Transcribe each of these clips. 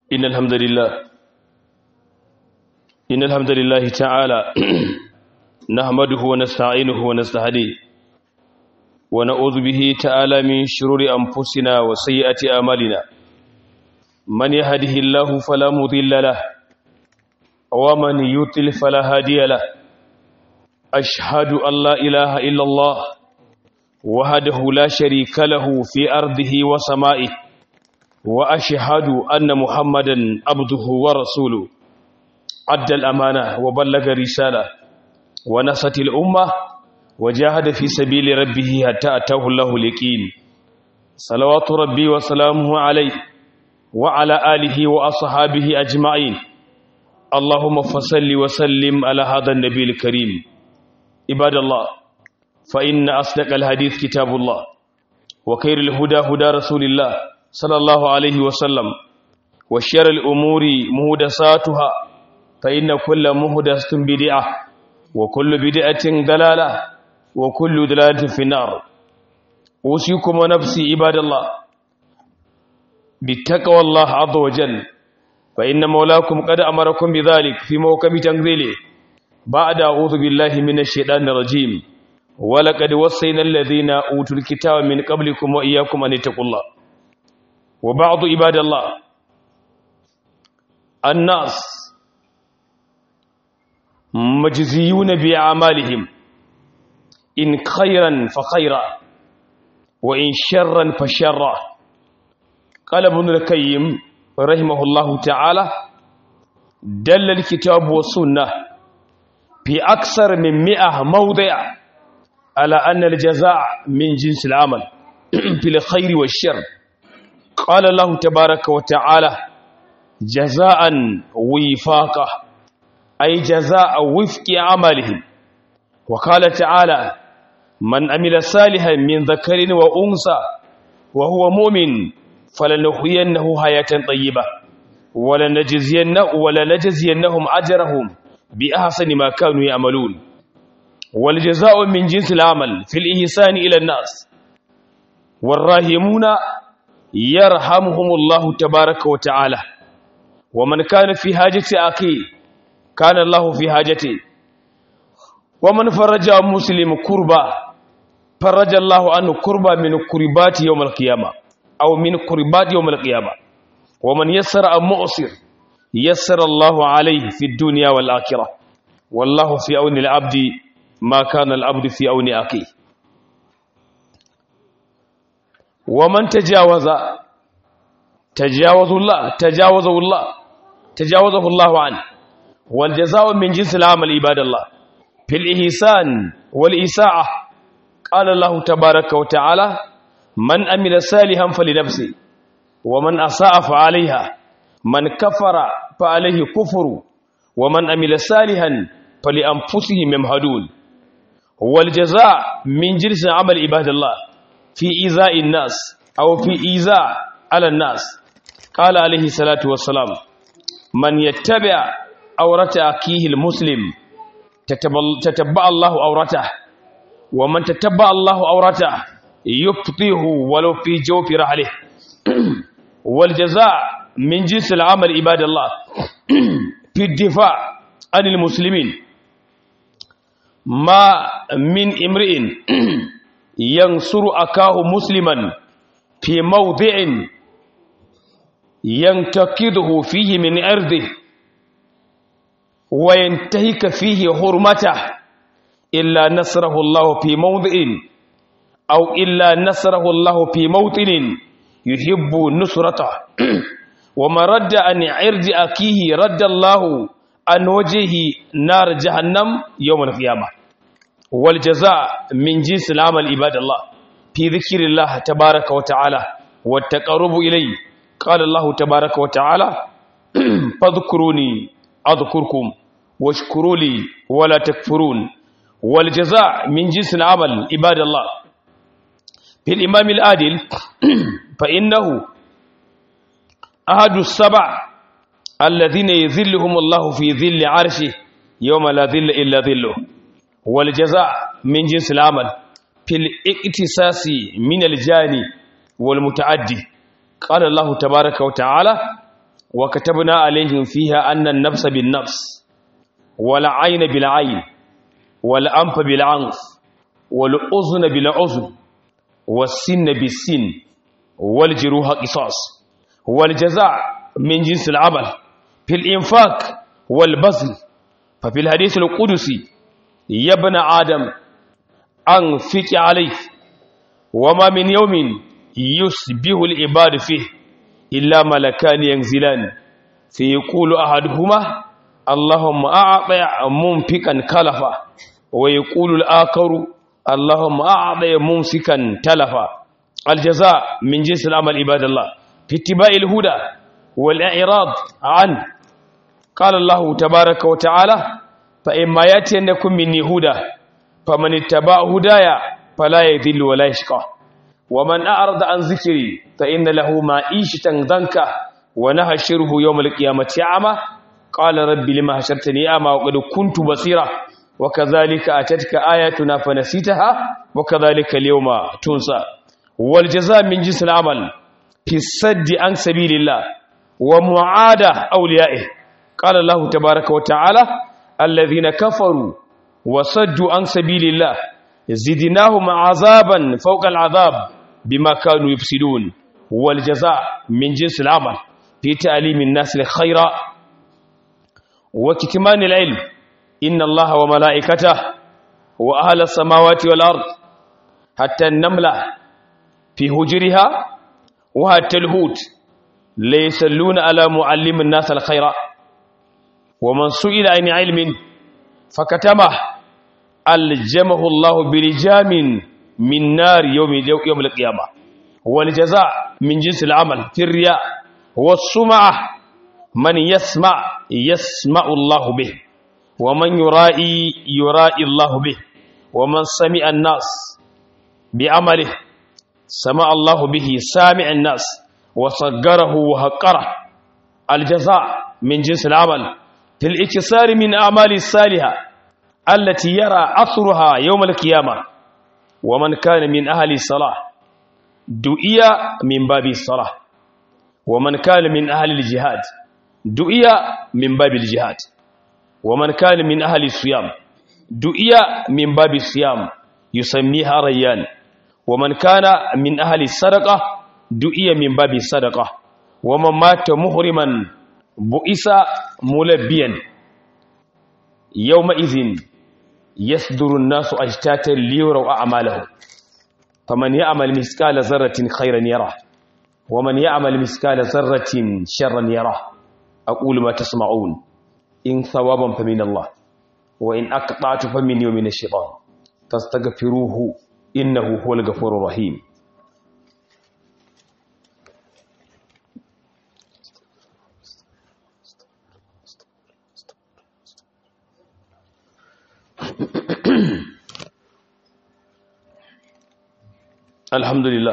إن الحمد لله إن الحمد لله تعالى نحمده ونستعينه ونستهديه ونعوذ به تعالى من شرور أنفسنا وسيئات أعمالنا من يهده الله فلا مضل له ومن يضلل فلا هادي له أشهد أن لا إله إلا الله وحده لا شريك له في أرضه وسمائه وأشهد أن محمدا عبده ورسوله أدى الأمانة وبلغ رسالة ونصت الأمة وجاهد في سبيل ربه حتى أتاه الله اليقين صلوات ربي وسلامه عليه وعلى آله وأصحابه أجمعين اللهم فصل وسلم على هذا النبي الكريم عباد الله فإن أصدق الحديث كتاب الله وخير الهدى هدى رسول الله صلى الله عليه وسلم وشر الأمور مهدساتها فإن كل مهدسة بدعة وكل بدعة دلالة وكل دلالة في النار أوصيكم ونفسي عباد الله بالتقوى الله عز وجل فإن مولاكم قد أمركم بذلك في موكب تنزيله بعد أعوذ بالله من الشيطان الرجيم ولقد وصينا الذين أوتوا الكتاب من قبلكم وإياكم أن اتقوا الله وبعض عباد الله الناس مجزيون بأعمالهم إن خيرا فخيرا وإن شرا فشرا قال ابن القيم رحمه الله تعالى دل الكتاب والسنة في أكثر من مئة موضع على أن الجزاء من جنس العمل في الخير والشر قال الله تبارك وتعالى جزاء وفاقا أي جزاء وفق عملهم وقال تعالى من عمل صالحا من ذكر وأنثى وهو مؤمن فلنحيينه حياة طيبة ولنجزينه ولنجزينهم أجرهم بأحسن ما كانوا يعملون والجزاء من جنس العمل في الإحسان إلى الناس والراهمون يرحمهم الله تبارك وتعالى ومن كان في حاجة أخيه كان الله في حاجته ومن فرج عن مسلم كربا فرج الله عنه كربا من كربات يوم القيامة أو من كربات يوم القيامة ومن يسر عن مؤسر يسر الله عليه في الدنيا والآخرة والله في عون العبد ما كان العبد في عون أخيه ومن تجاوز تجاوز الله تجاوزه الله تجاوزه الله عنه والجزاء من جنس العمل عباد الله في الإحسان والإساءة قال الله تبارك وتعالى من أمل صالحا فلنفسه ومن أساء فعليها من كفر فعليه كفر ومن أمل صالحا فلأنفسهم يمهدون والجزاء من جنس عمل عباد الله في إيذاء الناس أو في إيذاء على الناس قال عليه الصلاة والسلام من يتبع أورة أكيه المسلم تتبع الله أورته ومن تتبع الله أورته يبطيه ولو في جوف رحله والجزاء من جنس العمل عباد الله في الدفاع عن المسلمين ما من امرئ ينصر أكاه مسلما في موضع ينتقده فيه من أرضه وينتهك فيه حرمته إلا نصره الله في موضع أو إلا نصره الله في موطن يحب نصرته وما رد عن عرض أكيه رد الله عن وجهه نار جهنم يوم القيامة والجزاء من جنس العمل عباد الله في ذكر الله تبارك وتعالى والتقرب إليه قال الله تبارك وتعالى فاذكروني أذكركم واشكروا لي ولا تكفرون والجزاء من جنس العمل عباد الله في الإمام العادل فإنه أحد السبع الذين يذلهم الله في ذل عرشه يوم لا ذل إلا ذله والجزاء من جنس العمل في الاقتصاص من الجاني والمتعدي قال الله تبارك وتعالى وكتبنا عليهم فيها أن النفس بالنفس والعين بالعين والأنف بالعنف والأذن بالأذن والسن بالسن والجروح قصاص والجزاء من جنس العمل في الإنفاق والبذل ففي الحديث القدسي يا ابن آدم أنفق عليه وما من يوم يصبح العباد فيه إلا ملكان ينزلان فيقول أحدهما اللهم أعطي منفقا كلفا ويقول الآخر اللهم أعطي ممسكا تلفا الجزاء من جنس العمل عباد الله في اتباع الهدى والإعراض عنه قال الله تبارك وتعالى فإما يأتينكم مني هدى فمن اتبع هدايا فلا يذل ولا يشقى ومن أعرض عن ذكري فإن له معيشة ضنكا ونهشره يوم القيامة أعمى قال رب لما هشرتني أعمى وقد كنت بصيرا وكذلك أتتك آياتنا فنسيتها وكذلك اليوم تنسى والجزاء من جنس العمل في السد عن سبيل الله ومعادة أوليائه قال الله تبارك وتعالى الذين كفروا وصدوا عن سبيل الله زدناهم عذابا فوق العذاب بما كانوا يفسدون والجزاء من جنس العمل في تعليم الناس الخير وكتمان العلم إن الله وملائكته وأهل السماوات والأرض حتى النملة في هجرها وحتى الهوت ليسلون على معلم الناس الخير ومن سئل عن علم فكتمه ألجمه الله بلجام من نار يوم يوم القيامة والجزاء من جنس العمل في الرياء والسمعة من يسمع يسمع الله به ومن يرائي يرائي الله به ومن سمع الناس بعمله سمع الله به سامع الناس وصغره وهقره الجزاء من جنس العمل في الاكسار من أعمال الصالحة التي يرى أثرها يوم القيامة ومن كان من أهل الصلاة دعي من باب الصلاة ومن كان من أهل الجهاد دعي من باب الجهاد ومن كان من أهل الصيام دعي من باب الصيام يسميها ريان ومن كان من أهل الصدقة دعي من باب الصدقة ومن مات محرما بئس ملبيا يومئذ يصدر الناس أجتاتا ليروا أعمالهم فمن يعمل مثقال ذرة خيرا يره ومن يعمل مثقال ذرة شرا يره أقول ما تسمعون إن ثوابا فمن الله وإن أقطعت فمن يوم الشيطان فاستغفروه إنه هو الغفور الرحيم alhamdulillah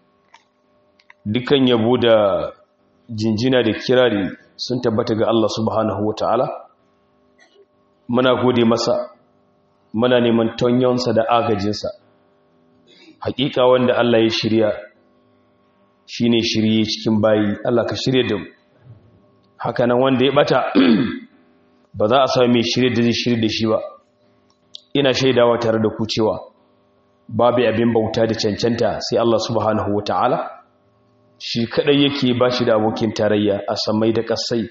dukan yabo da jinjina da kirari sun tabbata ga Allah subhanahu wa ta'ala muna gode masa muna neman tonyonsa da agajinsa hakika wanda Allah ya shirya shine shirye cikin bayi Allah ka shirye da mu hakanan wanda ya bata ba za a sami mai shirye da zai shirye da shi ba ina shaidawa tare da ku cewa babu abin bauta da cancanta sai Allah subhanahu wata'ala shi kadai yake ba shi da abokin tarayya a samai da kasai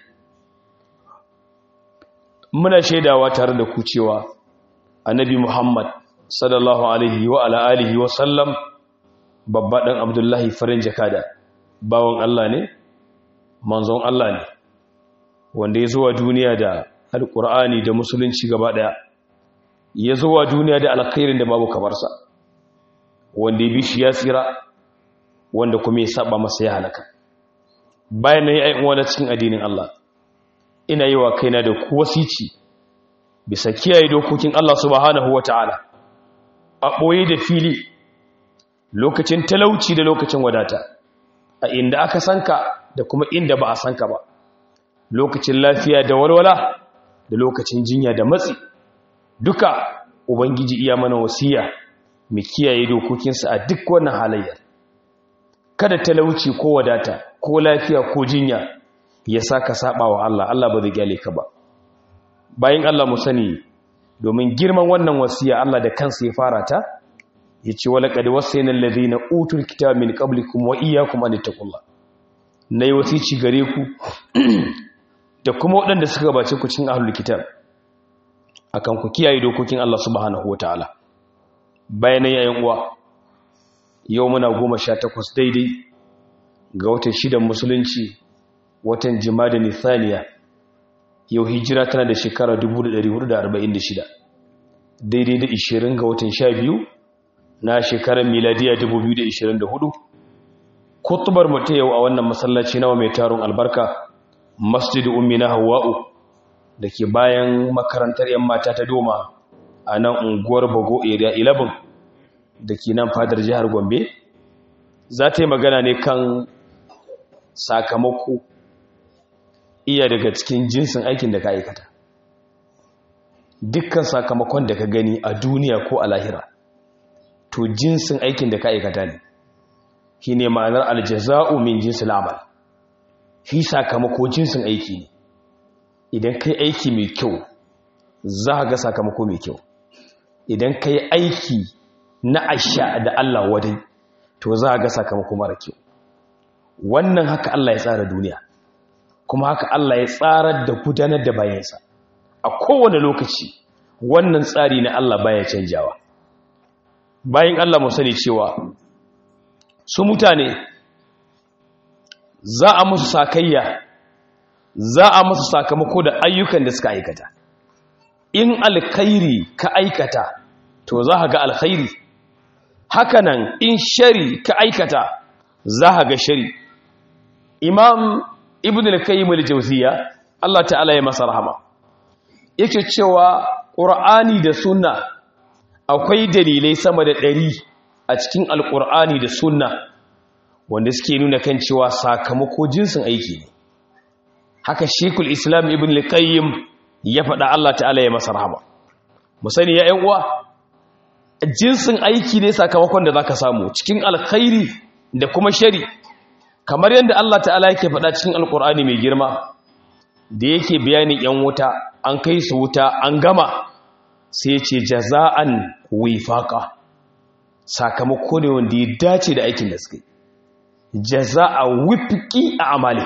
muna shaidawa tare da ku cewa annabi Muhammad sallallahu alaihi wa ala alihi wa sallam babba dan Abdullahi farin jakada bawon Allah ne manzon Allah ne wanda ya zuwa duniya da alkur'ani da musulunci gaba daya ya zuwa duniya da alkhairin da babu kamarsa wanda ya bi shi ya tsira wanda kuma ya saba masa ya halaka bayan na yi ayin wani cikin addinin Allah ina yi wa kaina da ku wasici bisa kiyaye dokokin Allah subhanahu wata'ala a ɓoye da fili lokacin talauci da lokacin wadata a inda aka sanka da kuma inda ba a sanka ba lokacin lafiya da walwala da lokacin jinya da matsi duka ubangiji iya mana wasiya mu kiyaye dokokinsa a duk wannan halayyar kada talauci ko wadata ko lafiya ko jinya ya sa ka saba wa Allah Allah ba zai gyale ka ba bayan Allah mu sani domin girman wannan wasiya Allah da kansa ya fara ta yace wala qad wasayna alladhina utul kitaba min qablikum wa iyyakum an taqullah nayi wasici gare ku da kuma waɗanda suka gabace ku cikin ahlul kitab akan ku kiyaye dokokin Allah subhanahu wataala bayan yayin uwa yau muna goma sha takwas daidai ga watan shidan musulunci watan jimada nithaniya yau hijira tana da shekara 1446 daidai da 20 ga watan sha biyu na shekarar miladiya 2024 kutubar mutu yau a wannan masallaci nawa mai taron albarka masjid ummina hawa'u da ke bayan makarantar 'yan mata ta doma a nan unguwar bago area 11 da ke nan fadar jihar gombe za ta yi magana ne kan sakamako iya daga cikin jinsin aikin da ka aikata dukkan sakamakon da ka gani a duniya ko a lahira to jinsin aikin da ka aikata ne shi ne ma'anar aljaza'u min jinsin amal shi sakamako jinsin aiki ne idan kai aiki mai kyau za ga sakamako mai kyau idan kai aiki na asha da Allah wadai to za ga sakamako mara kyau wannan haka Allah ya tsara duniya kuma haka Allah ya tsara da gudanar da bayansa a kowane lokaci wannan tsari na Allah baya canjawa bayan Allah mu sani cewa su mutane za a musu sakayya za a musu sakamako da ayyukan da suka aikata in alkhairi ka aikata to za ga alkhairi hakanan in shari ka aikata za ga shari imam ibn al-qayyim al-jawziya Allah ta'ala ya masa rahama yake cewa qur'ani da sunna akwai dalilai sama da ɗari a cikin alqur'ani da sunna wanda suke nuna kan cewa sakamako jinsin aiki ne haka shekul islam ibn al-qayyim ya faɗa Allah ta'ala ya masa rahama mu sani ya ƴan uwa jinsin aiki ne sakamakon da zaka samu cikin alkhairi da kuma shari kamar yadda Allah ta'ala yake faɗa cikin alkur'ani mai girma da yake bayanin yan wuta an kai su wuta an gama sai ce jaza'an wifaqa sakamako ne wanda ya dace da aikin da suka yi jaza'a wifqi a amali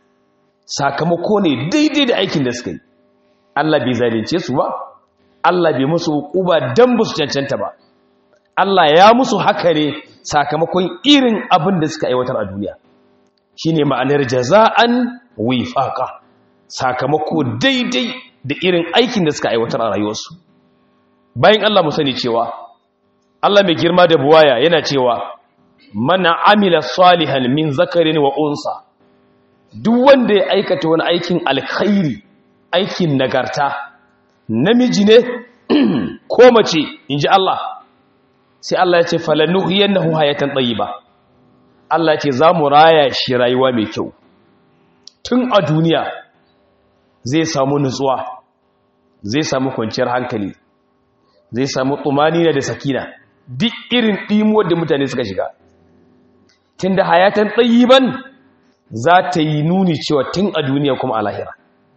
sakamako ne daidai da aikin da suka yi Allah bai zalunce su ba Allah bai musu hukuba dan ba su cancanta ba Allah ya musu haka ne sakamakon irin abin da suka aiwatar a duniya shine ma'anar jaza'an wifaqa sakamako daidai da irin aikin da suka aiwatar a rayuwarsu bayan Allah mu sani cewa Allah mai girma da buwaya yana cewa mana amila salihan min zakarin wa unsa duk wanda ya aikata wani aikin alkhairi aikin nagarta namiji ne ko mace inji Allah sai Allah ya ce falanuhiyannahu hayatan tayyiba Allah ya ce za mu raya shi rayuwa mai kyau tun a duniya zai samu nutsuwa zai samu kwanciyar hankali zai samu tsumanina da sakina duk irin ɗimuwar da mutane suka shiga tun da hayatan tsayiban za ta yi nuni cewa tun a duniya kuma a lahira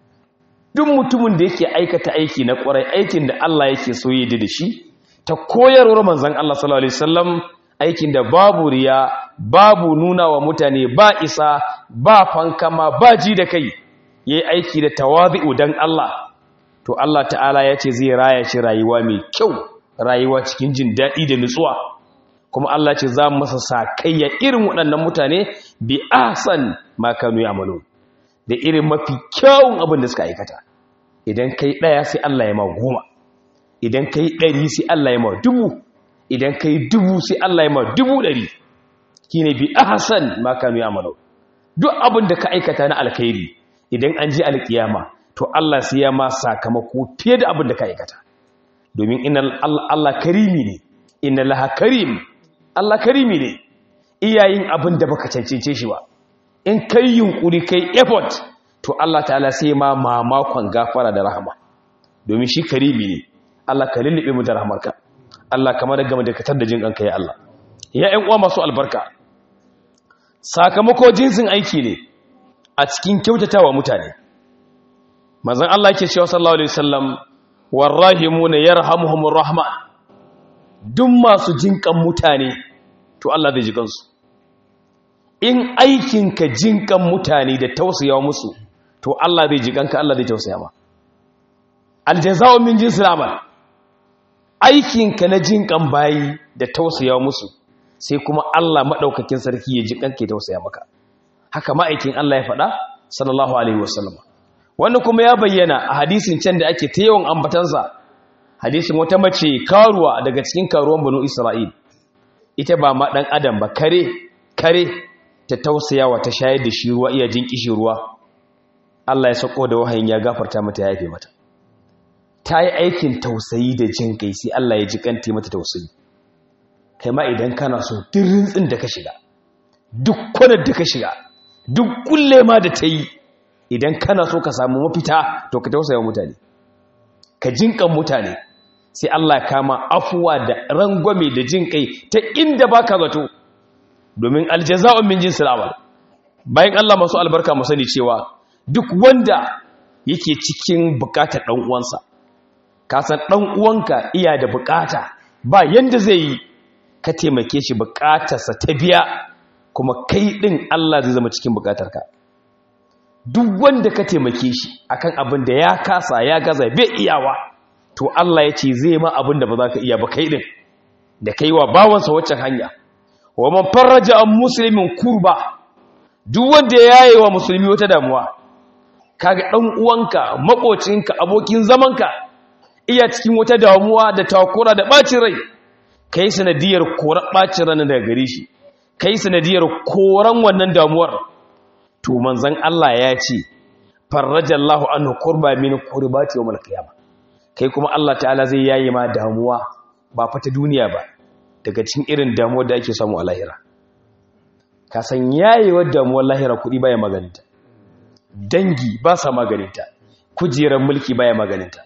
duk mutumin da yake aikata aiki na ƙwarai aikin da Allah yake so yi da shi ta koyarwar manzan Allah sallallahu alaihi wasallam aikin da babu riya babu nuna wa mutane ba isa ba fankama ba ji da kai yayi aiki da tawazi'u dan Allah to Allah ta'ala ya ce zai raya shi rayuwa mai kyau rayuwa cikin jin daɗi da nutsuwa kuma Allah ce za mu masa sakayya irin waɗannan mutane bi ahsan ma kanu ya'malu da irin mafi kyawun abin da suka aikata idan kai ɗaya sai Allah ya ma goma idan kai ɗari sai Allah ya ma dubu idan kai dubu sai Allah ya ma dubu ɗari shine bi ahsan ma kanu ya'malu duk abin da ka aikata na alkhairi idan an ji alkiyama to Allah sai ya ma sakamako fiye da abin da ka aikata domin inna Allah karimi ne inna laha karim Allah karimi ne iyayin abin da baka cancance shi ba in kai yunkuri kai effort to Allah ta'ala sai ma mamakon gafara da rahama domin shi karimi ne Allah ka lullube mu da rahmarka Allah kamar da gama da katar da jin kanka ya Allah ya ƴan uwa masu albarka sakamako jinsin aiki ne a cikin kyautatawa mutane manzon Allah yake cewa sallallahu alaihi wasallam warrahimuna yarhamuhumur rahman duk masu jinkan mutane to Allah zai ji kansu in aikinka jinkan mutane da tausayawa musu to Allah zai ji kanka Allah zai tausaya ma aljaza'u min jinsil amal aikinka na jinkan bayi da tausayawa musu sai kuma Allah madaukakin sarki ya ji kanka ya tausaya maka haka ma'aikin Allah ya faɗa sallallahu alaihi wasallam wannan kuma ya bayyana a hadisin can da ake ta yawan ambatansa hadisin wata mace karuwa daga cikin karuwan banu Isra'il ita ba ma dan adam ba kare kare ta tausayawa ta shayar da shi ruwa iya jin kishi ruwa Allah ya sako da wahayin ya gafarta mata ya yafe mata ta yi aikin tausayi da jin kai sai Allah ya ji kanta mata tausayi kai ma idan kana so duk rintsin da ka shiga duk kwanar da ka shiga duk kulle ma da ta yi idan kana so ka samu mafita to ka tausaya mutane ka jinkan mutane sai Allah kama afuwa da rangwame da jin kai ta inda baka zato domin aljaza'un min jinsil amal bayan Allah masu albarka mu sani cewa duk wanda yake cikin bukatar dan uwansa ka san dan uwanka iya da bukata ba yanda zai yi ka taimake shi bukatarsa ta biya kuma kai din Allah zai zama cikin bukatarka duk wanda ka taimake shi akan abin da ya kasa ya gaza bai iyawa to Allah ya ce zai ma abin da ba za ka iya ba kai din da kai wa bawansa waccan hanya wa man farraja an muslimin kurba duk wanda ya yaye wa musulmi wata damuwa kaga dan uwanka makocinka abokin zamanka iya cikin wata damuwa da takura da bacin rai kai sanadiyar koran bacin ran daga gare shi kai sanadiyar koran wannan damuwar to manzon Allah ya ce farrajallahu anhu kurba min kurbati yawmal qiyamah kai kuma Allah ta'ala zai yaye ma damuwa ba fata duniya ba daga cikin irin damuwar da ake samu a lahira ka san yayewar damuwar lahira kuɗi baya maganinta dangi ba sa maganinta kujerar mulki baya maganinta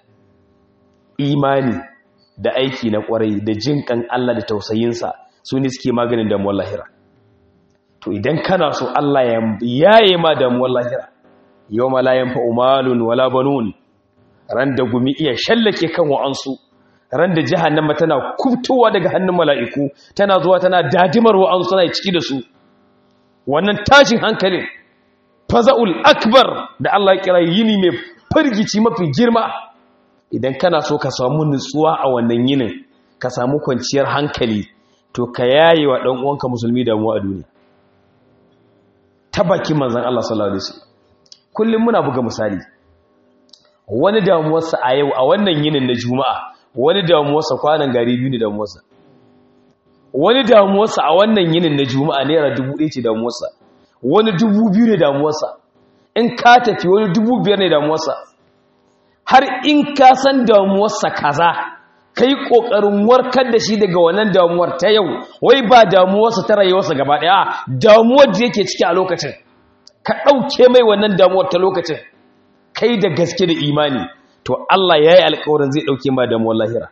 imani da aiki na kwarai da jinkan Allah da tausayinsa su ne suke maganin damuwar lahira to idan kana so Allah ya yaye ma damuwar lahira yau ma la yanfa umalun wala banun ran da gumi iya shallake kan wa'ansu ran da jahannama tana kubtowa daga hannun mala'iku tana zuwa tana dadimar wa'ansu tana ciki da su wannan tashin hankalin faza'ul akbar da Allah ya kira yini mai firgici mafi girma idan kana so ka samu nutsuwa a wannan yinin ka samu kwanciyar hankali to ka yaye wa ɗan uwanka musulmi damuwa a duniya ta baki manzan Allah sallallahu alaihi wasallam kullum muna buga misali wani damuwarsa a yau a wannan yinin na juma'a wani damuwarsa kwanan gari biyu ne damuwarsa wani damuwarsa a wannan yinin na juma'a naira dubu ɗaya ce damuwarsa wani dubu biyu ne damuwarsa in ka tafi wani dubu biyar ne damuwarsa har in ka san damuwarsa kaza ka yi ƙoƙarin warkar da shi daga wannan damuwar ta yau wai ba damuwarsa ta rayuwarsa gaba ɗaya damuwar da yake ciki a lokacin ka ɗauke mai wannan damuwar ta lokacin kai da gaske da imani to Allah ya yi alkawarin zai ɗauke ma damuwar lahira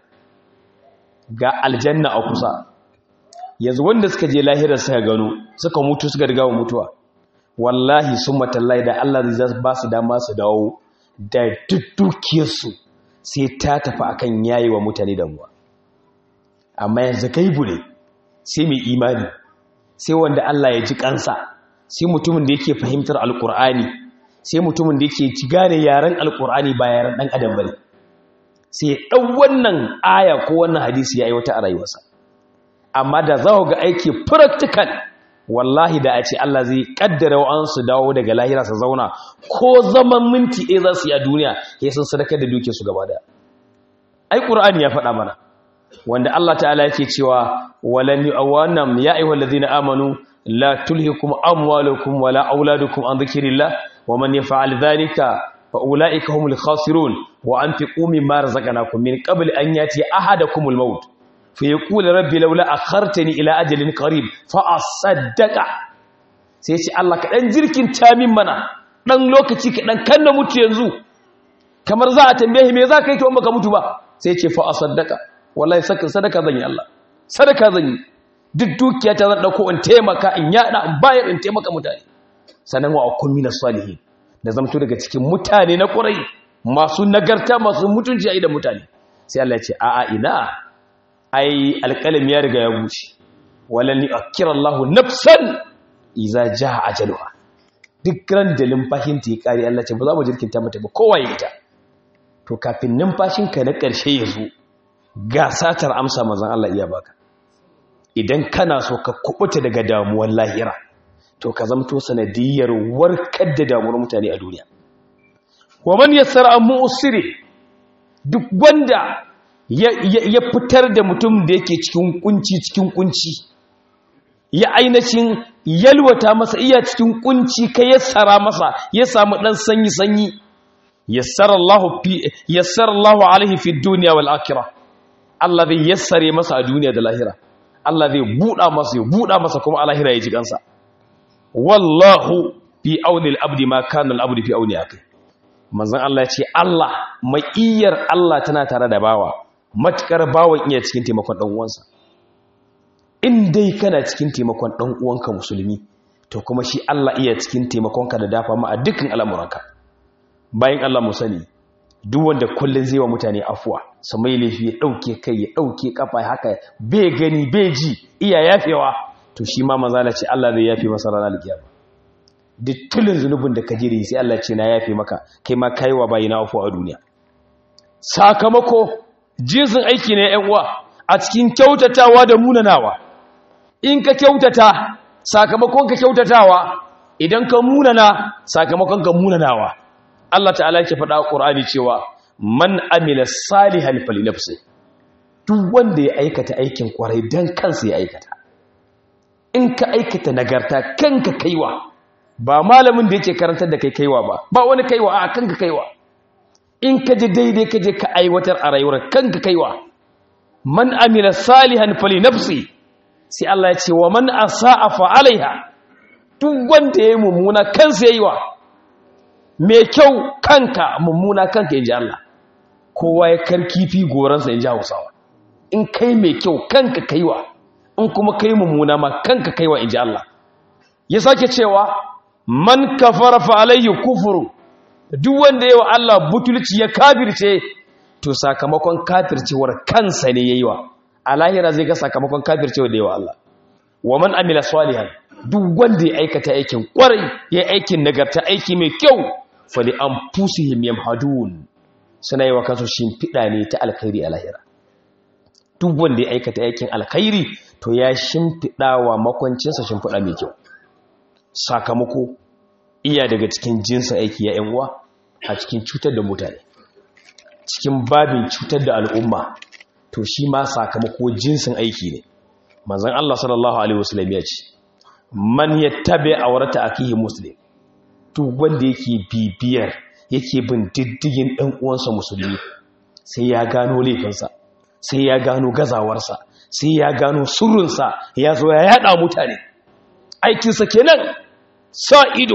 ga aljanna a kusa yanzu wanda suka je lahira suka gano suka mutu suka riga wa mutuwa wallahi sun matallai da Allah zai ba su dama su dawo da duk dukiyarsu sai ta tafi akan yayi wa mutane damuwa amma yanzu gaibu ne sai mai imani sai wanda Allah ya ji kansa sai mutumin da yake fahimtar alkur'ani sai mutumin da yake gane yaren alkur'ani ba yaren dan adam bane sai dan wannan aya ko wannan hadisi ya aiwata a rayuwarsa amma da za ga aiki practical wallahi da a ce Allah zai kaddara wa su dawo daga lahira su zauna ko zaman minti ɗaya za su yi a duniya ya sun sadakar da duke su gaba daya ai qur'ani ya faɗa mana wanda Allah ta'ala yake cewa walan yu'awanam ya ayyuhal ladina amanu la tulhikum amwalukum wala auladukum an dhikrillah wa man yaf'al dhalika fa ulaika humul khasirun wa anfiqu mimma razaqnakum min qabli an yati ahadakumul maut fa yaqulu rabbi laula akhartani ila ajalin qarib fa asaddaqa sai ce Allah ka dan jirkin tamin mana dan lokaci ka dan kanna mutu yanzu kamar za a tambaye me za ka yi to baka mutu ba sai ce fa asaddaqa wallahi sadaka zan yi Allah sadaka zan yi duk dukiya ta zan dauko in taimaka in yada in bayar in taimaka mutane sannan wa akun minas salihin da zamto daga cikin mutane na ƙurai masu nagarta masu mutunci a idan mutane sai Allah ya ce a'a ina ai alƙalam ya riga ya buce walan yu'akkira Allahu nafsan idza jaa ajaluha duk ran da limfashin ta yi kare Allah ce ba za mu jirkinta mata ba kowa ya ita to kafin numfashin ka na ƙarshe ya zo ga satar amsa mazan Allah iya baka idan kana so ka kubuta daga damuwar lahira to ka zamto sanadiyar warkar da damuwar mutane a duniya wa man yassara an mu'siri duk wanda ya fitar da mutum da yake cikin kunci cikin kunci ya ainihin yalwata masa iya cikin kunci ka yassara masa ya samu dan sanyi sanyi yassara Allah fi yassara Allah alaihi fi dunya wal akhirah Allah zai yassare masa a duniya da lahira Allah zai buɗa masa ya buɗa masa kuma a lahira ya ji kansa wallahu fi auni al-abdi ma kana al-abdi fi auni akai manzon Allah ya ce Allah maiyar Allah tana tare da bawa matukar bawan iya cikin taimakon dan uwansa in dai kana cikin taimakon dan uwanka musulmi to kuma shi Allah iya cikin taimakonka da dafa ma a dukkan al'amuranka bayan Allah mu sani duk wanda kullun zai wa mutane afuwa su mai laifi ya dauke kai ya dauke kafa haka bai gani bai ji iya yafewa to shi ma manzala ce Allah zai yafe masa ranar kiyama duk tulun zunubin da ka jire sai Allah ce na yafe maka kai ma kai wa bayina afuwa a duniya sakamako jinsin aiki ne yan uwa a cikin kyautatawa da munanawa in ka kyautata sakamakon ka kyautatawa idan ka munana sakamakon ka munanawa Allah ta'ala yake faɗa a Qur'ani cewa man amila salihan falinafsi duk wanda ya aikata aikin kwarai dan kansa ya aikata in ka aikata nagarta kanka kaiwa ba malamin da yake karantar da kai kaiwa ba ba wani kaiwa a kanka kaiwa in ka ji daidai ka je ka aiwatar a rayuwar kanka kaiwa man amila salihan falinafsi sai Allah ya ce wa man asa'a fa alaiha duk wanda yayi mummuna kansa yayi wa mai kyau kanka mummuna kanka inji Allah kowa ya karkifi goransa inji Hausawa in kai mai kyau kanka kaiwa in kuma kai mummuna ma kanka kaiwa inji Allah ya sake cewa man kafara fa alayhi kufru duk wanda yayi wa Allah butulci ya kafirce to sakamakon kafircewar kansa ne yayi wa a lahira zai ga sakamakon kafircewa da yawa Allah wa man amila salihan duk wanda ya aikata aikin kwarai ya aikin nagarta aiki mai kyau fali anfusihim yamhadun suna yi wa kansu shimfiɗa ne ta alkhairi a lahira duk wanda ya aikata aikin alkhairi to ya shimfiɗa wa makwancinsa shimfiɗa mai kyau sakamako iya daga cikin jinsin aiki ya uwa a cikin cutar da mutane cikin babin cutar da al'umma to shi ma sakamako jinsin aiki ne manzon Allah sallallahu alaihi wasallam ya ce man yattabi awrata akihi muslim duk wanda yake bibiyar yake bin diddigin dan uwansa musulmi sai ya gano laifinsa sai ya gano gazawarsa sai ya gano surrunsa ya zo ya yada mutane aikinsa kenan sa ido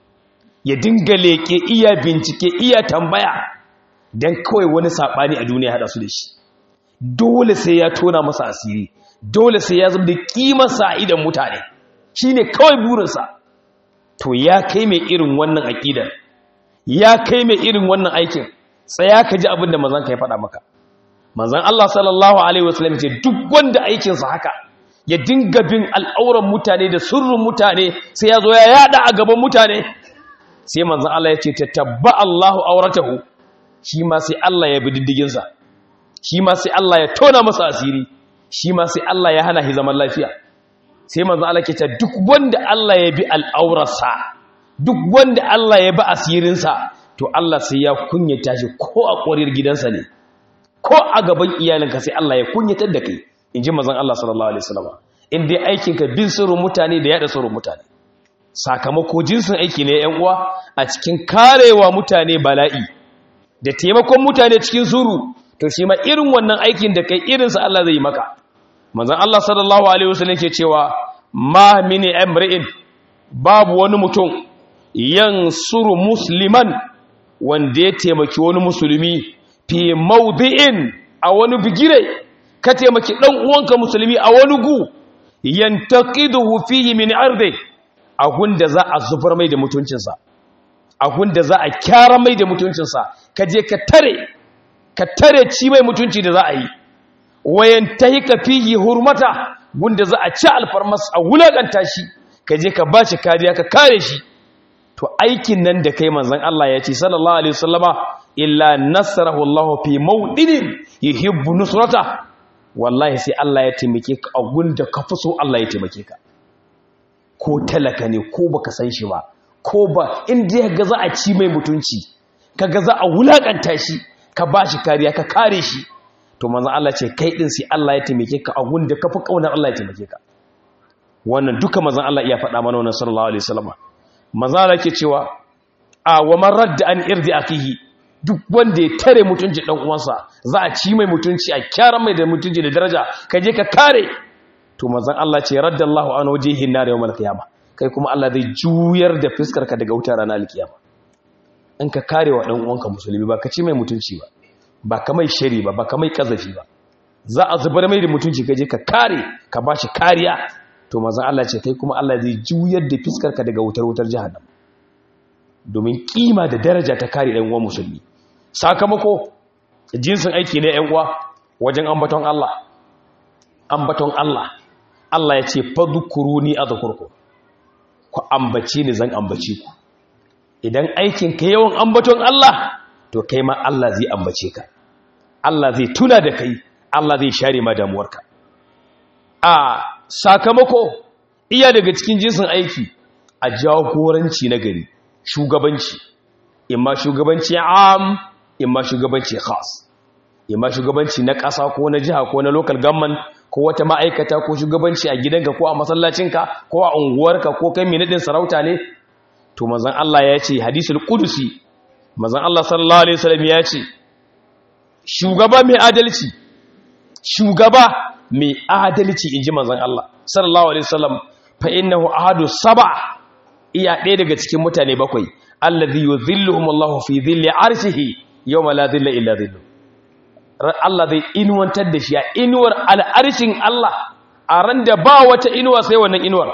ya dinga leke iya bincike iya tambaya dan kawai wani sabani a duniya hada su da shi dole sai ya tona masa asiri dole sai ya zama da kimarsa a idan mutane shine kawai burinsa to ya kai mai irin wannan aƙidar ya kai mai irin wannan aikin tsaya ka ji abin da mazan ka ya faɗa maka manzan Allah sallallahu alaihi wasallam ce duk wanda aikinsa haka ya dinga bin al'auran mutane da sirrin mutane sai ya zo ya yada a gaban mutane sai manzan Allah ya ce ta tabba Allahu auratahu shi ma sai Allah ya bi diddiginsa shi ma sai Allah ya tona masa asiri shi ma sai Allah ya hana shi zaman lafiya sai manzo Allah ke ce duk wanda Allah ya bi al'aurarsa duk wanda Allah ya bi asirinsa to Allah sai ya kunyata shi ko a ƙwarir gidansa ne ko a gaban iyalinka sai Allah ya kunyatar da kai in ji mazan Allah sallallahu alaihi wasallam in dai aikinka bin sirrin mutane da yada sirrin mutane sakamako jinsin aiki ne yan uwa a cikin karewa mutane bala'i da taimakon mutane cikin suru to shi ma irin wannan aikin da kai irinsa Allah zai yi maka manzon Allah sallallahu alaihi wasallam ke cewa ma mini amri'in babu wani mutum yansuru musliman wanda ya taimaki wani musulmi fi mawdi'in a wani bigire ka taimaki dan uwanka musulmi a wani gu yantaqiduhu fihi min ardi a gunda za a zubar mai da mutuncinsa a gunda za a kyara mai da mutuncinsa ka je ka tare ka tare ci mai mutunci da za a yi wayan tahi ka fihi hurmata gunda za a ci alfarmas a wulakanta shi ka je ka ba shi kariya ka kare shi to aikin nan da kai manzon Allah ya ce sallallahu alaihi wasallama illa nasarahu Allah fi mawdinin yuhibbu nusrata wallahi sai Allah ya taimake ka a gunda ka fi so Allah ya taimake ka ko talaka ne ko baka san shi ba ko ba inda ga za a ci mai mutunci kaga za a wulakanta shi ka ba shi kariya ka kare shi to manzon Allah ce kai din sai Allah ya taimake ka a gunda ka fi kaunar Allah ya taimake ka wannan duka manzon Allah iya faɗa mana wannan sallallahu alaihi wasallam manzon Allah ke cewa a wa man radda an irdi akihi duk wanda ya tare mutunci dan uwansa za a ci mai mutunci a kyara mai da mutunci da daraja ka je ka kare to manzon Allah ce raddallahu an wajhihi nar yawmal qiyamah kai kuma Allah zai juyar da fuskar ka daga wutar ranar alkiyama in ka kare wa dan uwanka musulmi ba ka ci mai mutunci ba ba ka mai shari ba ba ka mai kazafi ba za a zubar mai da mutunci ka je ka kare ka bashi kariya to manzon Allah ce kai kuma Allah zai juyar da fuskar ka daga wutar wutar jahannam domin kima da daraja ta kare dan uwan musulmi sakamako jinsin aiki ne yan uwa wajen ambaton Allah ambaton Allah Allah ya ce fadhkuruni azkurkum ku ambace ni zan ambace ku idan aikin ka yawan ambaton Allah to kai ma Allah zai ambace ka Allah zai tuna da kai Allah zai share ma damuwarka a sakamako iya daga cikin jinsin aiki a jagoranci na gari shugabanci imma shugabanci am imma shugabanci khas imma shugabanci na ƙasa ko na jiha ko na local government ko wata ma'aikata ko shugabanci a gidanka ko a masallacinka ko a unguwarka ko kai mai nadin sarauta ne to manzon Allah ya ce hadisul qudusi manzon Allah sallallahu alaihi wasallam ya ce shugaba mai adalci shugaba mai adalci inji manzon Allah sallallahu alaihi wasallam fa innahu ahadu sab'a iya ɗaya daga cikin mutane bakwai allazi yuzilluhum Allahu fi dhilli arshihi yawma la dhilla illa dhillu Allah zai inuwantar da shi a inuwar al'arshin Allah a ran da ba wata inuwa sai wannan inuwar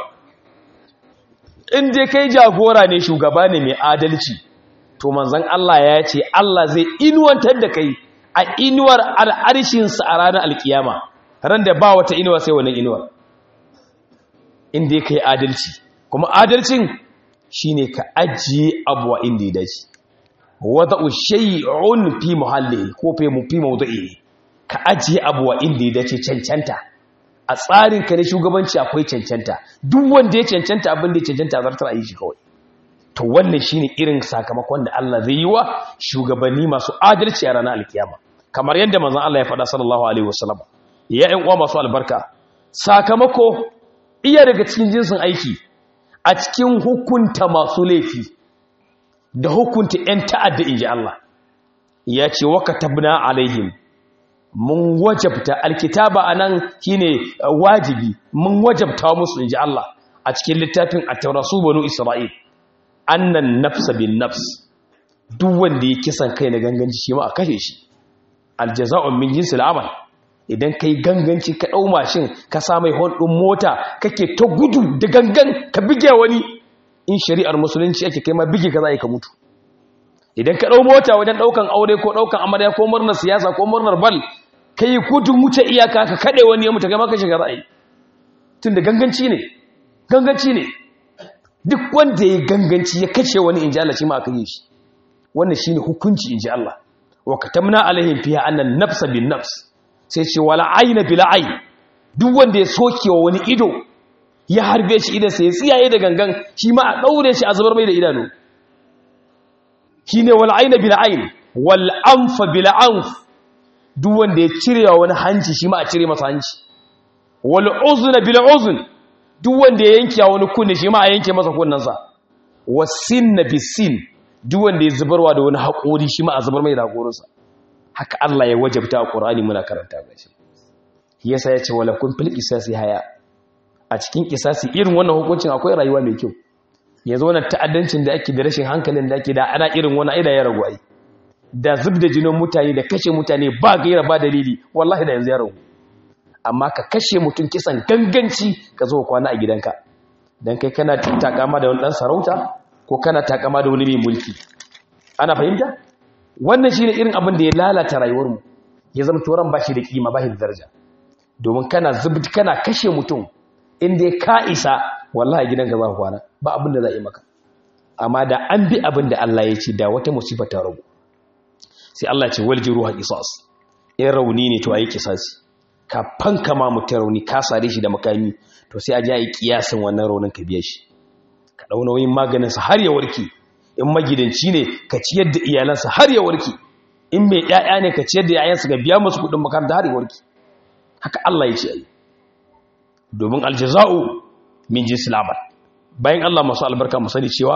in dai kai jagora ne shugaba ne mai adalci to manzon Allah ya ce Allah zai inuwantar da kai a inuwar al'arshinsa a ranar alkiyama ran da ba wata inuwa sai wannan inuwar in dai kai adalci kuma adalcin shine ka ajiye abuwa inda ya dace wada'u shay'un fi muhalli ko fi mu fi mawdu'i ka ajiye abuwa inda ya dace cancanta a tsarin ka ne shugabanci akwai cancanta duk wanda ya cancanta abin da ya cancanta zartar a yi shi kawai to wannan shine irin sakamakon da Allah zai yi wa shugabanni masu adalci a ranar alkiyama kamar yadda manzon Allah ya faɗa sallallahu alaihi wasallam ya ƴan uwa masu albarka sakamako iya daga cikin jinsin aiki a cikin hukunta masu laifi da hukunta 'yan ta'adda in ji Allah ya ce waka tabna alaihim mun wajabta alkitaba a nan shi ne wajibi mun wajabta musu in ji Allah a cikin littafin a taurasu banu isra'il annan nafsa bin nafs duk wanda ya kisan kai na ganganci shi ma a kashe shi aljaza'un min jinsi al'amal idan kai ganganci ka ɗau mashin ka sa mai hon ɗin mota kake ta gudu da gangan ka bige wani in shari'ar musulunci ake kai ma bige ka za ka mutu idan ka ɗau mota wajen ɗaukan aure ko ɗaukan amarya ko murnar siyasa ko murnar bal ka yi gudun wuce iyaka ka kaɗe wani ya mutu kai ma ka shiga ra'ayi tun da ganganci ne ganganci ne duk wanda ya ganganci ya kashe wani in ji Allah shi ma aka yi shi wannan shi ne hukunci in ji Allah wa katamna alaihim fiha annan nafsa bin nafs sai ce wala aina bil ayn duk wanda ya soke wa wani ido ya harbe shi idan sai ya tsiyaye da gangan shi ma a daure shi a zubar mai da idanu shine wal aina bil ayn wal anfa bil anf duk wanda ya cire wa wani hanci shi ma a cire masa hanci wal uzna bil uzn duk wanda ya yanke wani kunne shi ma a yanke masa kunnensa wasinna bisin duk wanda ya zubarwa da wani haƙori shi ma a zubar mai da haƙorinsa haka Allah ya wajabta a Qur'ani muna karanta gashi yasa yace wala kun fil qisasi haya a cikin qisasi irin wannan hukuncin akwai rayuwa mai kyau yanzu wannan ta'addancin da ake da rashin hankalin da ake da ana irin wannan aida ya ragu ai da zubda jinin mutane da kashe mutane ba gaira ba dalili wallahi da yanzu ya ragu amma ka kashe mutum kisan ganganci ka zo kwana a gidanka dan kai kana takama da wani dan sarauta ko kana takama da wani mai mulki ana fahimta wannan shine irin abin da ya lalata rayuwar mu ya zama toran bashi da kima bashi da daraja domin kana zubut kana kashe mutum inda ya ka isa wallahi gidanka za ka kwana ba abin da za yi maka amma da an bi abin da Allah ya ce da wata musifa ta ragu sai Allah ya ce walji ruha qisas in rauni ne to ayi qisasi ka fanka ma mutum rauni ka sare shi da makami to sai a ji ayi kiyasin wannan raunin ka biya shi ka dau nauyin maganin sa har ya warke in magidanci ne ka ciyar da iyalansa har ya warke in mai ƴaƴa ne ka ciyar da ƴaƴansa ga biya musu kuɗin makaranta har ya warke haka Allah ya ce ayi domin aljaza'u min jinsil amal bayan Allah masu albarka mu sani cewa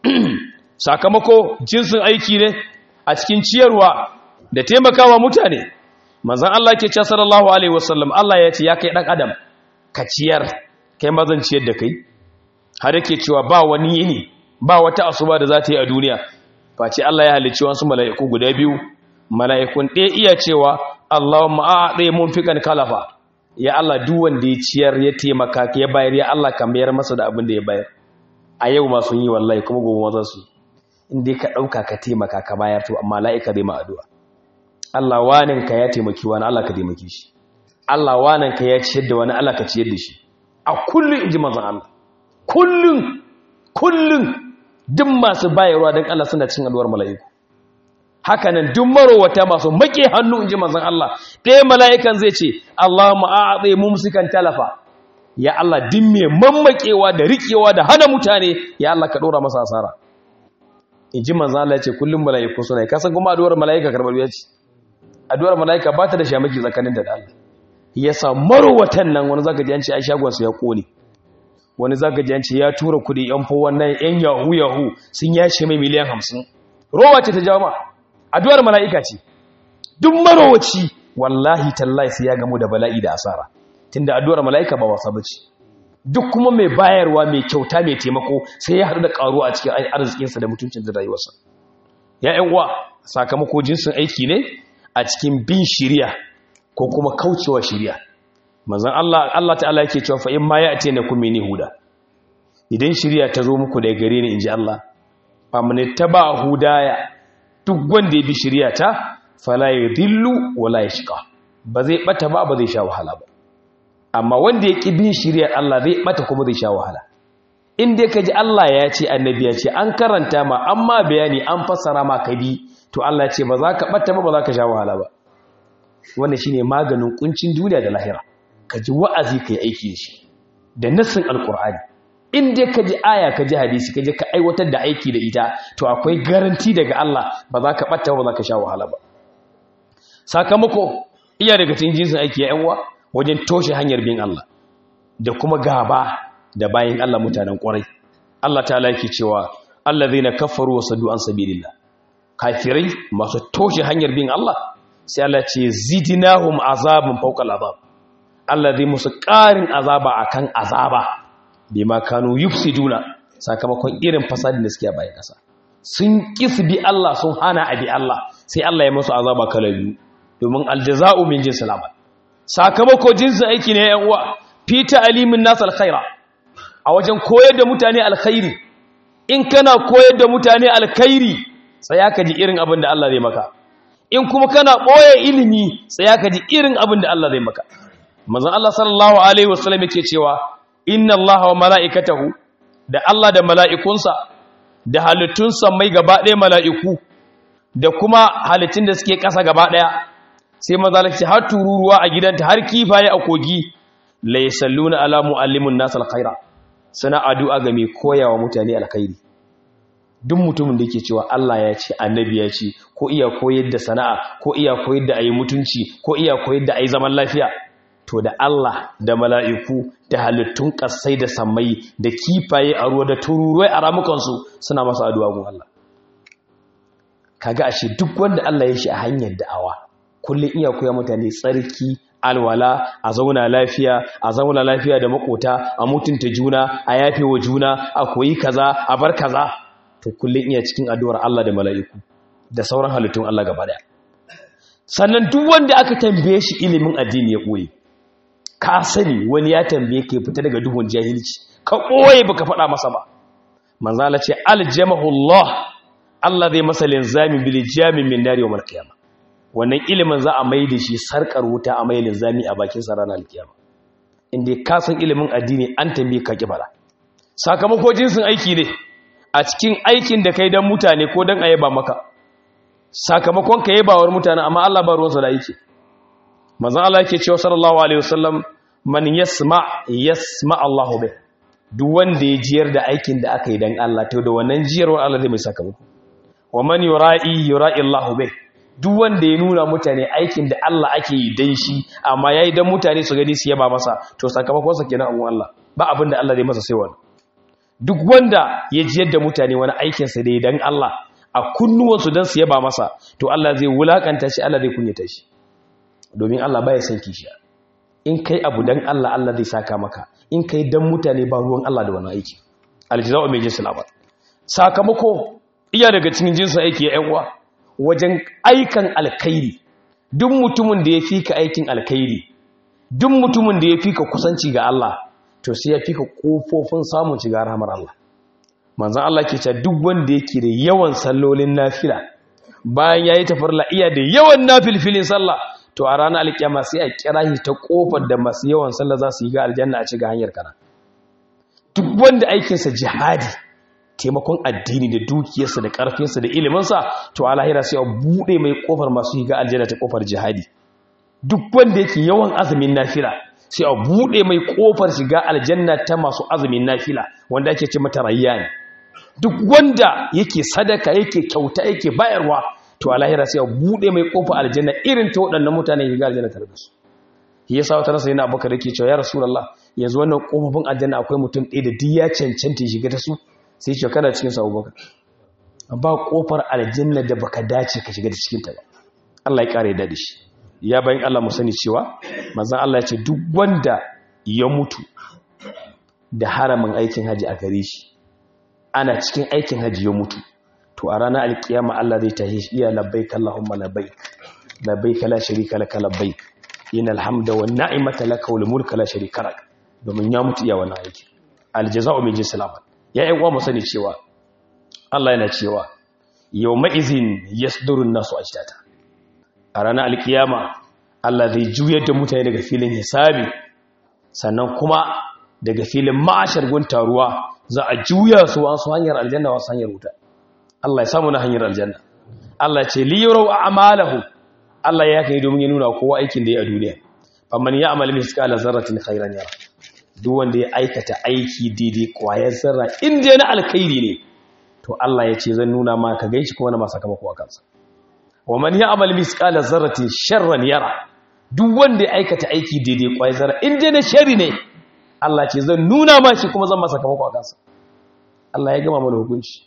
sakamako jinsin aiki ne a cikin ciyarwa da taimakawa mutane manzon Allah ke cewa sallallahu alaihi wasallam Allah ya ce ya kai dan adam ka ciyar kai ma zan ciyar da kai har yake cewa ba wani yini ba wata asuba da za ta yi a duniya face Allah ya halicci wasu mala'iku guda biyu mala'ikun ɗaya iya cewa Allahumma a'ti munfiqan kalafa ya Allah duk wanda ya ciyar ya taimaka ya bayar ya Allah ka mayar masa da abin da ya bayar a yau ma sun yi wallahi kuma gobe ma za su inda ka ɗauka ka taimaka ka bayar to amma la'ika zai ma addu'a Allah wanin ka ya taimaki wani Allah ka taimaki shi Allah wanin ka ya ciyar da wani Allah ka ciyar da shi a kullun inji manzon Allah kullun kullun duk masu bayarwa don Allah suna cin addu'ar mala'iku hakanan duk marowata masu make hannu inji manzon Allah ɗaya mala'ikan zai ce Allahumma a'adhi mumsikan talafa ya Allah din me mammakewa da rikewa da hana mutane ya Allah ka dora masa asara inji manzon Allah ya ce kullum mala'iku suna ka san kuma addu'ar mala'ika karbar ya ce addu'ar mala'ika ba ta da shamaki tsakanin da Allah yasa marowatan nan wani zaka ji an ce ai shagon su ya kone wani zaka ji an ce ya tura kudi yan fo wannan yan yahu yahu sun yace mai miliyan 50 rowa ce ta jama'a addu'ar mala'ika ce duk marowaci wallahi tallahi sai ya gamu da bala'i da asara tunda addu'ar mala'ika ba wasa bace duk kuma mai bayarwa mai kyauta mai taimako sai ya haɗu da ƙaruwa a cikin arzikinsa da mutuncin da rayuwarsa ya ƴan uwa sakamako jinsin aiki ne a cikin bin shiriya ko kuma kaucewa shiriya manzon Allah Allah ta'ala yake cewa fa in ma ya'ti na kum huda idan shiriya ta zo muku daga gare ni inji Allah fa man taba hudaya duk wanda ya bi shirya ta fala ya dillu wala ya shiga ba zai bata ba ba zai sha wahala ba amma wanda ya ƙi bin shiryar Allah zai bata kuma zai sha wahala in dai ka ji Allah ya ce annabi ya ce an karanta ma amma bayani an fassara ma ka bi to Allah ya ce ba za ka bata ba ba za ka sha wahala ba wannan shine maganin kuncin duniya da lahira ka ji wa'azi ka yi aiki da shi da nassin alqur'ani in dai ka ji aya ka ji hadisi ka je ka aiwatar da aiki da ita to akwai garanti daga Allah ba za ka ɓata ba za ka sha wahala ba sakamako iya daga cikin jinsin aiki ya yanwa wajen toshe hanyar bin Allah da kuma gaba da bayan Allah mutanen ƙwarai Allah ta laki cewa Allah zai na kafaru wa sadu an sabilillah kafirai masu toshe hanyar bin Allah sai Allah ce zidinahum azabun fawqal azab Allah zai musu ƙarin azaba akan azaba bima kanu yufsiduna sakamakon irin fasadin da suke a bayan kasa sun kisu bi Allah sun hana abi Allah sai Allah ya musu azaba kala biyu domin aljaza'u min jinsil amal sakamako jinsin aiki ne yan uwa fi ta'limin nas alkhaira a wajen koyar da mutane alkhairi in kana koyar da mutane alkhairi tsaya ka ji irin abin da Allah zai maka in kuma kana boye ilimi tsaya ka ji irin abin da Allah zai maka manzon Allah sallallahu alaihi wasallam yake cewa inna allaha wa mala'ikatahu da Allah da mala'ikunsa da halittunsa mai gaba ɗaya mala'iku da kuma halittun da suke ƙasa gaba ɗaya sai mazalaci har tururuwa a gidanta har kifaye a kogi lai salluna ala mu'allimin nasa alkhaira suna addu'a ga mai koyawa mutane alkhairi duk mutumin da ke cewa Allah ya ce annabi ya ce ko iya koyar da sana'a ko iya koyar da ayi mutunci ko iya koyar da ayi zaman lafiya to da Allah da mala'iku da halittun ƙasai da sammai da kifaye a ruwa da tururuwai a ramukansu suna masu addu'a gun Allah kaga ashe duk wanda Allah ya shi a hanyar da'awa kullum iya koya mutane tsarki alwala a zauna lafiya a zauna lafiya da makota a mutunta juna a yafe wa juna a koyi kaza a bar kaza to kullum iya cikin addu'ar Allah da mala'iku da sauran halittun Allah gaba daya sannan duk wanda aka tambaye shi ilimin addini ya ɓoye ka sani wani ya tambaye ka fita daga duhun jahilci ka ɓoye baka faɗa masa ba manzo Allah ce aljamahullah Allah zai masa linzami bil jami min nari yawmal qiyamah wannan ilimin za a mai da shi sarkar wuta a mai linzami a bakin sa ranar alkiyama inda ka san ilimin addini an tambaye ka kibara sakamako jinsin aiki ne a cikin aikin da kai dan mutane ko dan ayaba maka sakamakon ka yabawar mutane amma Allah ba ruwansa da aiki manzon Allah yake cewa sallallahu alaihi wasallam man yasma yasma Allahu bih duk wanda ya jiyar da aikin da aka yi dan Allah to da wannan jiyarwar Allah zai mai sakamako wa man yura'i yura'i Allahu bih duk wanda ya nuna mutane aikin da Allah ake yi dan shi amma yayi dan mutane su gani su yaba masa to sakamakon sa kenan abun Allah ba abin da Allah zai masa sai wannan duk wanda ya jiyar da mutane wani aikin sa da dan Allah a kunnuwansu dan su yaba masa to Allah zai wulakanta shi Allah zai kunyata shi domin Allah baya son kishiya in kai abu dan Allah Allah zai saka maka in kai dan mutane ba ruwan Allah da wani aiki aljaza'u mai jinsul amal sakamako iya daga cikin jinsin aiki ya uwa wajen aikan alkhairi duk mutumin da ya fika aikin alkhairi duk mutumin da ya fika kusanci ga Allah to sai ya fika kofofin samun shiga rahmar Allah manzon Allah ke cewa duk wanda yake da yawan sallolin nafila bayan yayi tafarla iya da yawan nafilfilin sallah to a ranar alkiyama sai a kira shi ta kofar da masu yawan sallah za su yi ga aljanna a cikin hanyar kana duk wanda aikinsa jihadi taimakon addini da dukiyarsa da karfinsa da iliminsa to a lahira sai a buɗe mai kofar masu yi ga aljanna ta kofar jihadi duk wanda yake yawan azumin nafila sai a buɗe mai kofar shiga aljanna ta masu azumin nafila wanda ake ce mata rayyan duk wanda yake sadaka yake kyauta yake bayarwa to a lahira sai a buɗe mai kofa aljanna irin ta waɗannan mutane shiga aljanna tare da su shi yasa wata rasa yana abubakar yake cewa ya rasulullah yanzu wannan kofofin aljanna akwai mutum ɗaya da duk ya cancanta shiga ta su sai ce kana cikin sa abubakar ba kofar aljanna da baka dace ka shiga da cikin ta ba Allah ya kare da shi ya bayan Allah mu sani cewa manzon Allah ya ce duk wanda ya mutu da haramin aikin haji a gare shi ana cikin aikin haji ya mutu to a ranar alkiyama Allah zai tashi shi iya labbaik Allahumma labbaik labbaik la sharika laka labbaik innal hamda wan ni'mata laka wal mulka la sharika lak domin ya mutu iya wannan aiki aljaza'u min jinsil amal ya yi uwa mu sani cewa Allah yana cewa yawma izin yasduru an-nasu ashtata a ranar alkiyama Allah zai juyar da mutane daga filin hisabi sannan kuma daga filin ma'ashar gun taruwa za a juya su wasu hanyar aljanna wasu hanyar wuta Allah ya samu na hanyar aljanna Allah ce li yurau a'malahu Allah ya kai domin ya nuna kowa aikin da ya a duniya faman ya amal misqala zarratin khairan yara duk wanda ya aikata aiki daidai kwayar zarra in dai na alkhairi ne to Allah ya ce zan nuna ma ka ganshi kuma na ma sakamako a kansa wa man ya amal misqala zarratin sharran yara duk wanda ya aikata aiki daidai kwayar zarra in dai na shari ne Allah ce zan nuna ma shi kuma zan ma sakamako a kansa Allah ya gama mana hukunci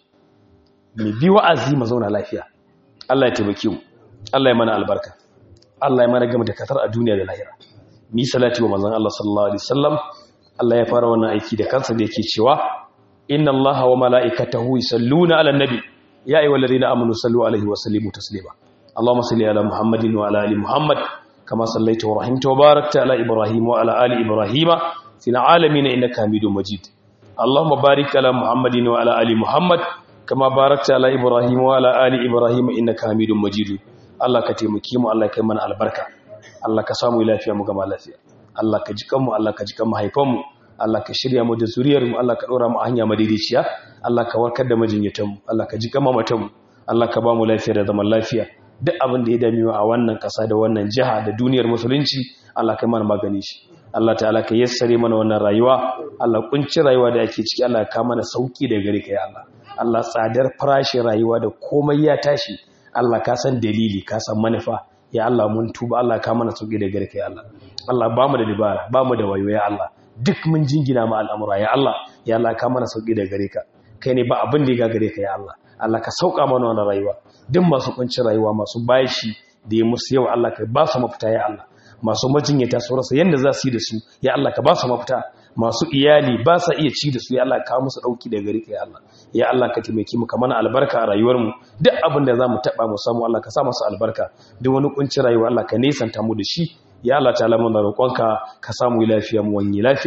mai bi wa'azi mu zauna lafiya Allah ya taimake mu Allah ya mana albarka Allah ya mana gama da katar a duniya da lahira ni salati wa manzon Allah sallallahu alaihi wasallam Allah ya fara wannan aiki da kansa da yake cewa inna Allaha wa mala'ikatahu yusalluna 'alan nabi ya ayyuhalladhina amanu sallu 'alaihi wa sallimu taslima Allahumma salli 'ala Muhammadin wa 'ala ali Muhammad kama sallaita wa rahimta wa barakta 'ala Ibrahim wa 'ala ali Ibrahim fil 'alamin innaka Hamidum Majid Allahumma barik 'ala Muhammadin wa 'ala ali Muhammad kama barakta 'ala Ibrahim wa 'ala ali Ibrahim innaka Hamidum Majid Allah ka taimake mu Allah ka yi mana albarka Allah ka samu lafiya mu gama lafiya Allah ka ji kanmu Allah ka ji kan mahaifanmu Allah ka shirya mu da zuriyarmu Allah ka ɗora mu a hanya madaidaiciya Allah ka warkar da majinyatanmu Allah ka ji kan mamatanmu Allah ka ba mu lafiya da zaman lafiya duk abin da ya dame mu a wannan ƙasa da wannan jiha da duniyar musulunci Allah ka mana magani shi Allah ta'ala ka yassare mana wannan rayuwa Allah kunci rayuwa da ake ciki Allah ka mana sauki da gare ka ya Allah Allah tsadar farashin rayuwa da komai ya tashi Allah ka san dalili ka san manufa ya Allah mun tuba Allah ka mana sauki da gare ka ya Allah Allah ba mu da dabara ba mu da wayo ya Allah duk mun jingina ma al'amura ya Allah ya Allah ka mana sauki da gare ka kai ne ba abin da ya gare ka ya Allah Allah ka sauka mana wannan rayuwa duk masu kunci rayuwa masu bashi da ya musu yau Allah ka ba su mafita ya Allah masu majinyata su rasa yanda za su yi da su ya Allah ka ba su mafita masu iyali ba sa iya ci da su ya Allah ka musu dauki da gare ka ya Allah ya Allah ka taimake mu ka mana albarka a rayuwar mu duk abin da zamu taba mu samu Allah ka sa masa albarka duk wani kunci rayuwa Allah ka nesanta mu da shi ya Allah ta'ala muna roƙonka ka samu lafiya mu wani lafiya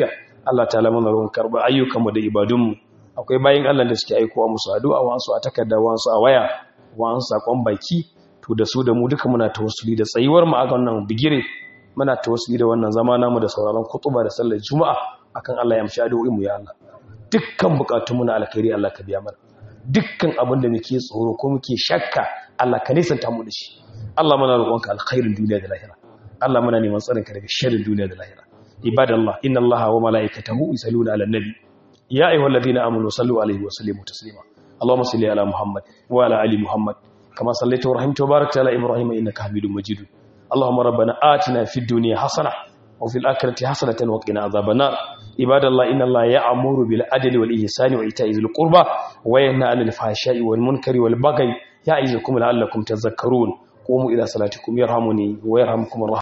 Allah ta'ala mana ruwan karba ayyukanmu da ibadunmu akwai bayin Allah da suke aikowa musu addu'a wasu a takarda wasu a waya wasu sakon baki to da su da mu duka muna tawassuli da tsayuwar mu a wannan bigire muna tawassuli da wannan zama namu da sauraron kutuba da sallar juma'a akan Allah ya amshi addu'o'in mu ya Allah dukkan bukatunmu na alkhairi Allah ka biya mana dukkan abin da muke tsoro ko muke shakka Allah ka nisanta mu da shi Allah muna roƙonka alkhairin duniya da lahira Allah muna neman tsarin ka daga sharrin duniya da lahira ibadallah inna Allaha wa malaikatahu yusalluna 'alan nabi ya ayyuhalladhina amanu sallu 'alaihi wa sallimu taslima Allahumma salli ala Muhammad wa ala ali Muhammad kama sallaita wa rahimta wa barakta ala Ibrahim innaka Hamidum Majid Allahumma rabbana atina fid dunya hasanah وفي الآخرة حسنة وقنا عذاب النار عباد الله إن الله يأمر بالعدل والإحسان وإيتاء ذي القربى وينهى عن الفحشاء والمنكر والبغي يعظكم لعلكم تذكرون قوموا إلى صلاتكم يرحمني ويرحمكم الله